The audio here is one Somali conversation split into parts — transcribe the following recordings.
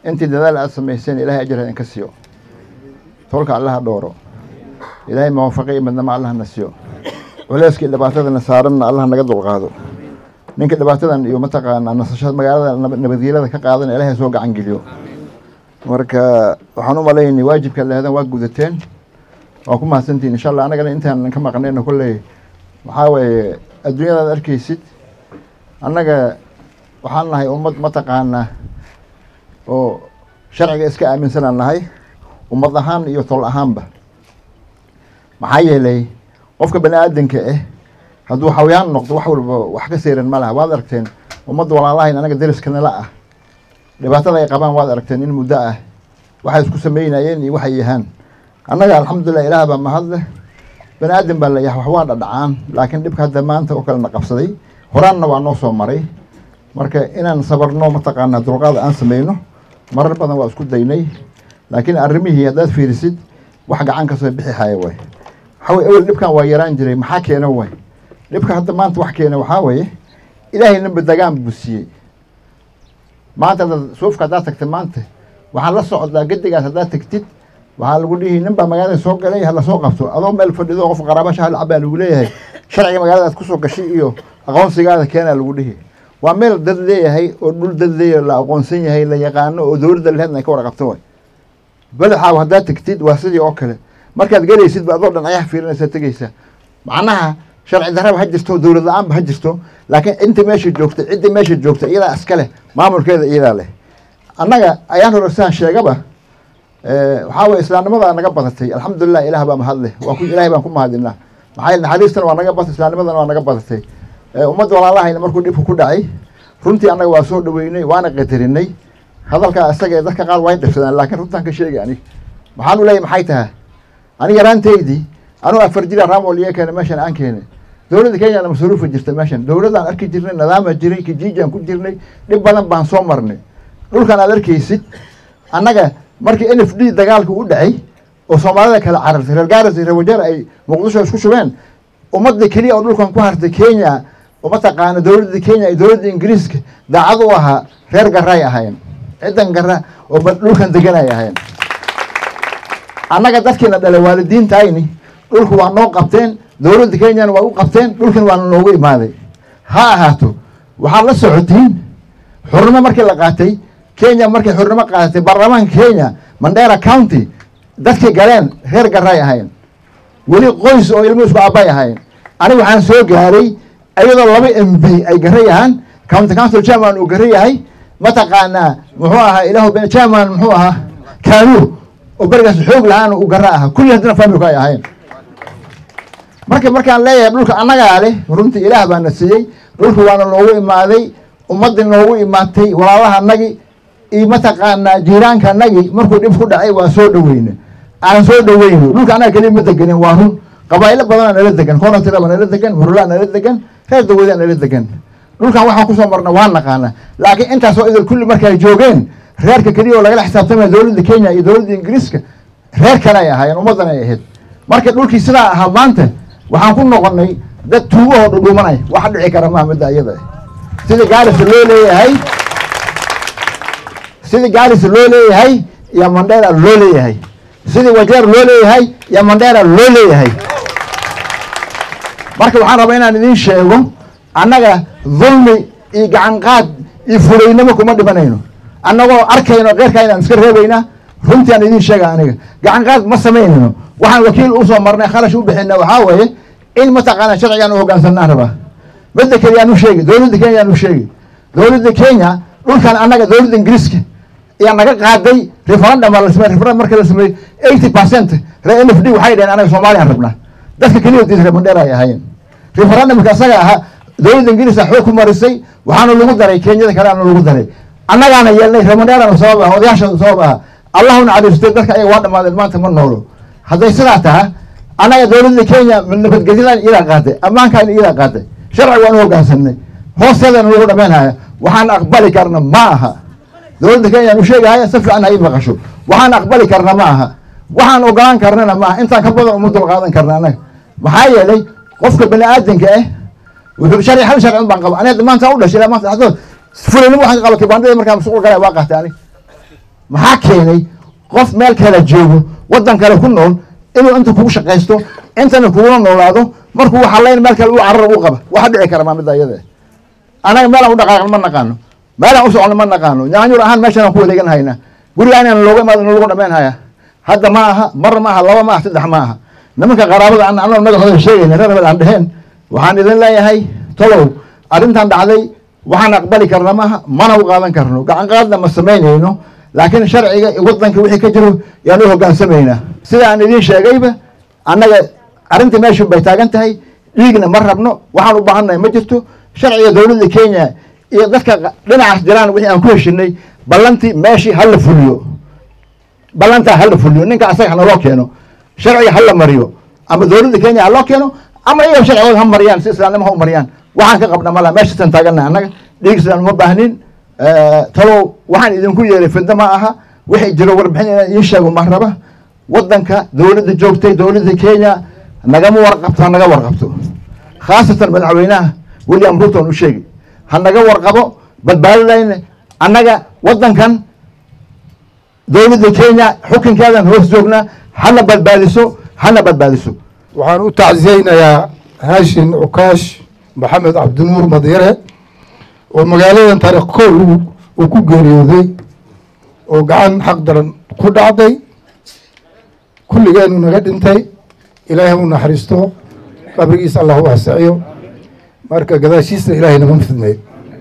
intii dadaal aad samayseen ilaahay ajar idinka siiyo tolka allaha dhooro ilaahay mawafaqe iyo midnamo allahna siiyo culeyskii dhibaatadana saaranna allah naga dulqaado ninka dhibaatadan iyo mataqaanaa nasashada magaalada nabadgeelada ka qaadana ilaahay soo gacan geliyo marka waxaan u malaynay waajibka lehedan waa gudateen waa ku mahadsantihin insha allah annagana intaan ka maqnayna kolley waxaa weeye adduunyadaad arkaysid annaga waxaan nahay ummad mataqaanaa oo sharciga iska aaminsanaan nahay ummad ahaan iyo tol ahaanba maxaa yeelay qofka bani aadanka ah hadduu xawayaan noqdo wax walba wax ka seyran ma laha waad aragteen ummadda walaalahayn anaga deriskana ah dhibaatada ay qabaan waad aragteen in muddo ah waxay isku sameynayeen iyo waxay yahaan annaga alxamdulilah ilaah baa mahadleh bani aadan baa layahay wax waa dhadhacaan laakiin dhibka hadda maanta oo kalena qabsaday horaanna waa noo soo maray marka inaan sabarno mataqaanaa dulqaada aan sameyno marar badan waa isku daynay laakiin arrimihii haddaad fiirisid wax gacan ka soo bixi haya waay waxaa weye ewel dhibkan waa yaraan jiray maxaa keena waay dhibka hadda maanta wax keena waxaa weeye ilaahay ninba dagaan buu siiyey maanta haddaad suufka haddaad tagta maanta waxaa la socdaa gedigaas haddaad tagtid waxaa lagu dhihi nin baa magaalada soo galay hala soo qabto adoo meel fadhido qof qaraabasha hal cabaa lagu leeyahay sharciga magaalada aad kusoo gashay iyo aqoonsigaada keenaa lagu dhihi waa meel dad leeyahay oo dhul dad leeyahay la aqoonsan yahay la yaqaano oo dowladda leheedna ay ka warqabto way badaxaaw haddaad tagtid waa sidii oo kale markaad gelaysid ba adoo dhinacyaha fiirinaysaa tegeysaa macnaha sharci darraba ha jirto dowlad la-aanba ha jirto laakiin inta meesha joogta cidda meesha joogta iyadaa iska leh maamulkeeda iyadaa leh annaga ayaan hore sidaan sheegaba waxaa weye islaamnimadaa naga badatay alxamdulilah ilaah baa mahadleh waa ku ilahay baan ku mahadinaa maxaa yeele naxariistana waa naga badatay islaamnimadana waa naga badatay ummadda walaalahayna markuu dhibku ku dhacay runtii annaga waa soo dhaweynay waana qadarinay hadalkaa isaga ee dadka qaar waa dhibsadaan laakiin runtaan ka sheegay anig maxaan u leeyahy maxay tahay ani yaraanteydii anuu afar jira raamol iyo keena meeshan aan keenay dowladda kenyana masruufa jirta meeshan dowladdaan arki jirnay nidaama jiray kijiijaan ku jirnay dhib badan baan soo marnay dhulkan aad arkaysid annaga markii n f d dagaalka u dhacay oo soomaalida kala carartay reer gaaris iyo reer wajeer ay muqdisho isku shubeen ummadda keliya oo dhulkan ku hartay kenya oo mataqaana dowladda kenya iyo dowladda ingiriiska daacad u ahaa reer garay ahayn ciddan gara oo dhulkan deganay ahayn annaga dadkiina dhalay waalidiintayni dhulku waa noo qabteen dowladda kenyana waa u qabteen dhulkan waana noogu imaaday ha ahaato waxaad la socotiin xurnimo markii la qaatay kenya markay xurnimo qaadatay baarlamaanka kenya mandera county dadkii galeen reer garay ahayn weli qoys oo ilmo isku aabay ahayn aniga waxaan soo gaaray iyadoo laba m b ay gara yahaan county council chairman uu gara yahay mataqaanaa muxuu ahaa ilahu chairman muxuu ahaa kanu oo berigaas xoog lahaan uu gara ahaa kulli haddana familku ay ahayn marka markaan leeyahay dhulka annagaa leh runtii ilaah baana siiyey dhulka waana noogu imaaday ummaddii noogu imaatay walaalaha anagi iyo mataqaanaa jiiraanka anagi markuu dhib ku dhacay waa soo dhaweyne aan soo dhaweyno dhulka annaga keliya ma degenin waa run qabaa'ilo badanaa nala degan koonatira baa nala degan murulaa nala degan reer dawada nala degan dhulkan waxaan kusoo marna waa naqaana laakiin intaasoo idil kulli markay joogeen reerka keliya oo lagala xisaabtamaya dowladda kenya iyo dowladda ingiriiska reer kale ay ahaayeen ummaddan ay ahayd marka dhulkii sidaa ahaa maanta waxaan ku noqonay dad tuugahoo dhudhuumanaya wax dhici kara maha midda iyada sida gaarisa loo leeyahay sida gaarisa loo leeyahay iyo mandheera loo leeyahay sidii wajeer loo leeyahay iyo mandheera loo leeyahay marka waxaan rabaa inaan idiin sheego annaga dulmi iyo gacan qaad iyo fulaynimo kuma dhimanayno annagoo arkayno keyrkaa inaan iska reebayna runtii aan idiin sheega aniga gacan qaad ma samaynayno waxaan wakiil usoo marnay khalash u bixina waxaa weeye in mataqaana sharcigaan u hoggaansanaan rabaa midda kale yaan u sheegi dowladda kenya yaan u sheegi dowladda kenya dhulkan annaga dowladda ingiriiska ayaa naga qaaday referendum baa la samey referendum marka la sameeyey eighty percent reer n f d waxay dhaheen anaga soomaaliyaan rabnaa dadka keliya diisa reer mandheera ay ahaayeen referendumka asaga ahaa dowladda ingiriiska xoog ku marisay waxaana lagu daray kenyada kaleana lagu daray annagaana yeelnay reer mandheerana sabab ah odayaasha sabab ah allahu naxariistay dadka ayaga waa dhamaadeen maanta ma noolo hadday sidaa taha annaga dowladda kenya nabadgelyadan iyadaa qaaday ammaankan iyadaa qaaday sharci waan u hoggaansanay hoosteedana lagu dhamaynhaya waxaan aqbali karna ma aha dowladda kenyaan u sheegahaya si fiican ha ii maqasho waxaan aqbali karna ma aha waxaan ogolaan karnana ma aha intaan ka badan uma dul qaadan karna annaga maxaa yeelay qofka bani aadanka ah wuxuu sharci hal sharci un baan qaba aniga maanta u dhashay ilaa maanta dhexdood fulinimo waxaan ka qaba kibaandada markaa masuul galaya waa qaatay ani maxaa keenay qof meel kale joogo waddan kale ku nool inuu inta kugu shaqaysto intana kugula noolaado markuu waxalayn meel kale u carar u qaba waxa dhici kara maa midda iyada anaga meelaan u dhaqaaqan ma naqaano meelaan u socno ma naqaano nyaanyur ahaan meeshaan ku wareegan hayna guriga inaan looga imaado lagu dhamayn haya hadda ma aha mar ma aha laba ma aha saddex ma aha nimanka qaraabada an anoo magacooda sheegayna reer hebel aan dheheen waxaan idin leeyahay tolow arrintan dhacday waxaan aqbali karna maaha mana u qaadan karno gacan qaadna ma samaynayno laakiin sharciga waddanka wixii ka jiro yaan u hogaansamaynaa sida aan idiin sheegayba annaga arrinta meeshu bay taagan tahay dhiigna ma rabno waxaan u baahannahay ma jirto sharciga dowladda kenya iyo dadka dhinacaas jiraan wixii aan ku heshinay ballantii meeshii hala fuliyo ballantaa hala fuliyo ninka asaga hanaloo keeno sharciga hala mariyo ama dowladda kenya haloo keeno ama iyaga sharcigooda ha mariyaan si islaamnimo ha u mariyaan waxaan ka qabna mala meeshasaan taagannahay annaga dhiig islaan uma baahnin talow waxaan idinku yeeray fidno ma aha wixii jiro warbixin inaan idiin sheego ma raba waddanka dowladda joogtay dowladda kenya nagama warqabto ha naga warqabto khaasatan madaxweynaha william ruton u sheegi ha naga warqabo badbaadadayna annaga waddankan dowladda kenya xukunkeedan hoos joognaa hana badbaadiso hana badbaadiso waxaan u tacsiyeynayaa haashin cukaash maxamed cabdinuur madyare oo magaaladan taarikh kow uu ku geeriyooday oo gacan xaq daran ku dhacday kulligeenu naga dhintay ilaahay u naxariisto qabrigiisa allah u waasiciyo marka gadaashiisna ilaahay nama fidmeyo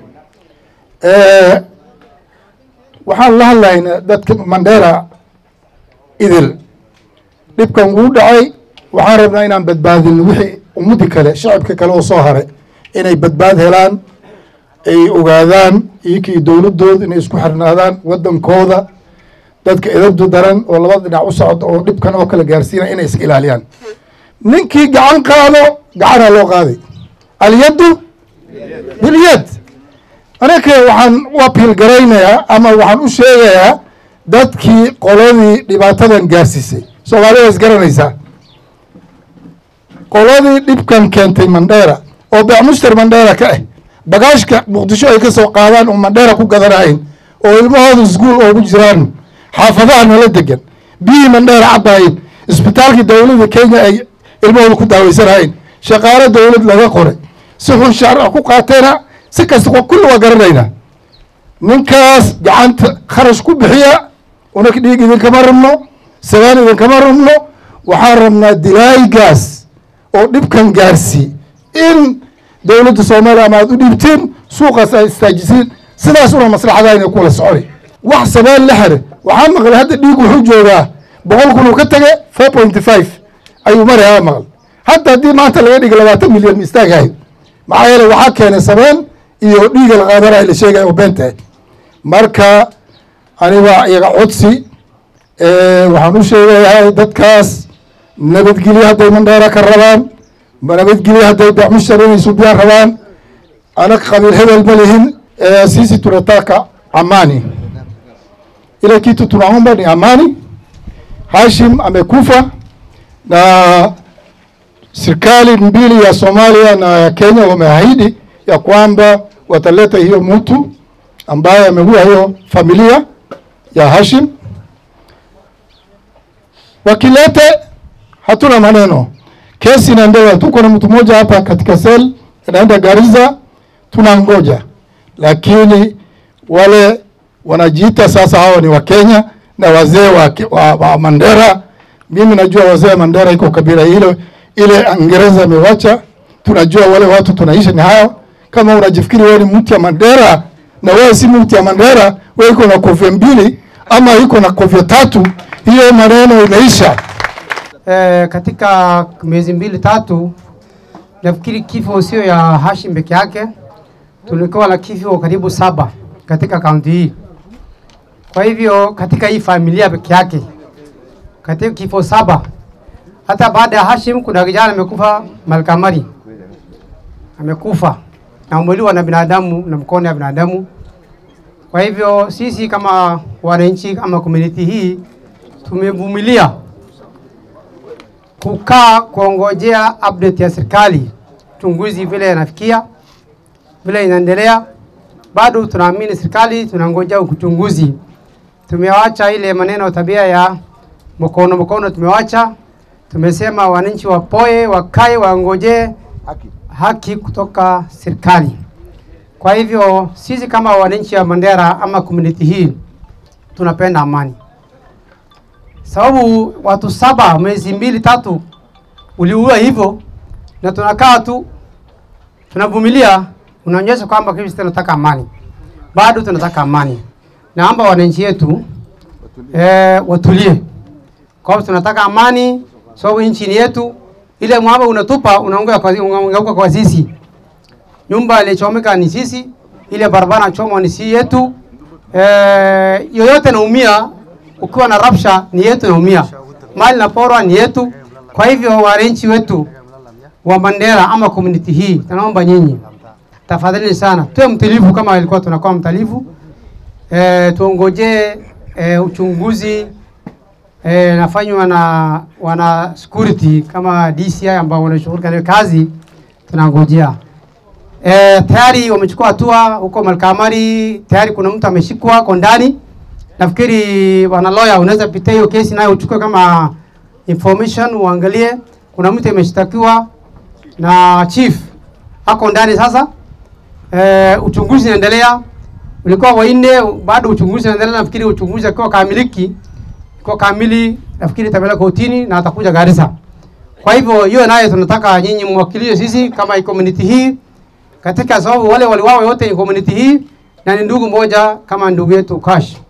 waxaan la hadlaynaa dadka mandheera idil dhibkan wuu dhacay waxaan rabnaa inaan badbaadino wixii ummadii kale shacabka kale oo soo haray inay badbaad helaan ay ogaadaan iyokii dowladooda inay isku xirnaadaan waddankooda dadka edabdu daran oo labada dhinac u socda oo dhibkan oo kale gaarsiinaya inay iska ilaaliyaan ninkii gacan qaado gacanaa loo qaaday alyaddu bilyad anaka waxaan u apiil garaynayaa ama waxaan u sheegayaa dadkii qoladii dhibaatadan gaarsiisay soomaalida is garanaysaa qoladii dhibkan keentay mandheera oo beecmuster mandheera ka ah bagaashka muqdisho ay ka soo qaadaan oo mandheera ku gadanahayn oo ilmahooda iskuol oogu jiraan xaafadaha nala degan biyihii mandheera cabahayn isbitaalkii dowladda kenya ay ilmahooda ku daaweysanahayn shaqaalo dowlad laga qoray si xun shaarca ku qaateena si kasta kulli waa garanaynaa ninkaas gacanta kharash ku bixiya unak dhiig idinkama rabno sagaan idinkama rabno waxaan rabnaa dilaaygaas oo dhibkan gaarsii in dowladda soomaaliya ama aad u dhiibtiin suuqaas aad istaajisiin sidaas una maslaxadaa inay kula soconi wax sabaan la xere waxaa maqlay hadda dhiig wuxuu joogaa boqol kun uu ka tage four pointy five ayuu marayaa maql hadda haddii maanta laga dhiga labaatan milyan ma istaagahay maxaa yeele waxaa keenay sabeen iyo dhiiga la qaadanaya la sheegaya oo beentahay marka aniga iyaga codsi waxaan u sheegayahay dadkaas nabadgelyo hadday mandheera ka rabaan nabadgelyo hadday becmushar inay subyaan rabaan anag qabiil hebel ma lihin sisi tunataka amani ile kitu tunaomba ni amani hashim amekufa na serikali mbili ya Somalia na ya Kenya wameahidi ya kwamba wataleta hiyo mtu ambaye ameua hiyo familia ya Hashim. Wakilete hatuna maneno, kesi inaendelea. Tuko na mtu mmoja hapa katika sel anaenda Garissa, tunangoja, lakini wale wanajiita sasa hawa ni Wakenya na wazee wa, wa, wa Mandera. Mimi najua wazee wa Mandera iko kabila ile ile Uingereza amewacha. Tunajua wale watu tunaishi ni hao. Kama unajifikiri wewe ni mtu ya Mandera na wewe si mtu ya Mandera, wewe iko na kofia mbili ama iko na kofia tatu, hiyo maneno imeisha. E, katika miezi mbili tatu, nafikiri kifo sio ya Hashim peke yake, tulikuwa na kifo karibu saba katika kaunti hii. Kwa hivyo katika hii familia peke yake, katika kifo saba, hata baada ya Hashim kuna kijana amekufa Malkamari, amekufa na umeliwa na binadamu na mkono ya binadamu. Kwa hivyo sisi kama wananchi ama community hii tumevumilia kukaa kuongojea update ya serikali, chunguzi vile inafikia vile inaendelea. Bado tunaamini serikali, tunangojea uchunguzi tumewacha ile maneno tabia ya mkono mkono, tumewacha tumesema wananchi wapoe, wakae, wangojee haki kutoka serikali. Kwa hivyo sisi kama wananchi wa Mandera ama community hii tunapenda amani, sababu watu saba mwezi mbili tatu uliua hivyo, na tunakaa tu tunavumilia, unaonyesha kwamba sisi tunataka amani, bado tunataka amani. Naomba wananchi wetu eh, watulie, kwa sababu tunataka amani, sababu nchi ni yetu. Ile mwamba unatupa unaongea kwa, unaongeuka kwa sisi. Nyumba ilichomeka ni sisi, ile barabara choma ni si yetu. Eh, yoyote naumia, ukiwa na rapsha ni yetu naumia, mali na porwa ni yetu. Kwa hivyo wananchi wetu wa Mandera ama community hii, tunaomba nyinyi tafadhali sana tuwe mtulivu kama ilikuwa tunakuwa mtulivu. E, tuongojee e, uchunguzi e, nafanywa na wana security kama DCI ambao wanashughulika na kazi, tunangojea. E, tayari wamechukua hatua huko Malkamari, tayari kuna mtu ameshikwa kwa ndani. Nafikiri wana lawyer, unaweza pitia hiyo kesi nayo uchukue kama information, uangalie. Kuna mtu ameshtakiwa na chief ako ndani sasa. E, uchunguzi unaendelea, ulikuwa wanne, bado uchunguzi unaendelea. Nafikiri uchunguzi akiwa kamiliki kwa kamili, nafikiri itapeleka kotini na atakuja Garissa. Kwa hivyo hiyo naye tunataka nyinyi mwakilie sisi kama community hii, katika sababu wale waliwawa wote ni community hii na ni ndugu moja kama ndugu yetu Kash.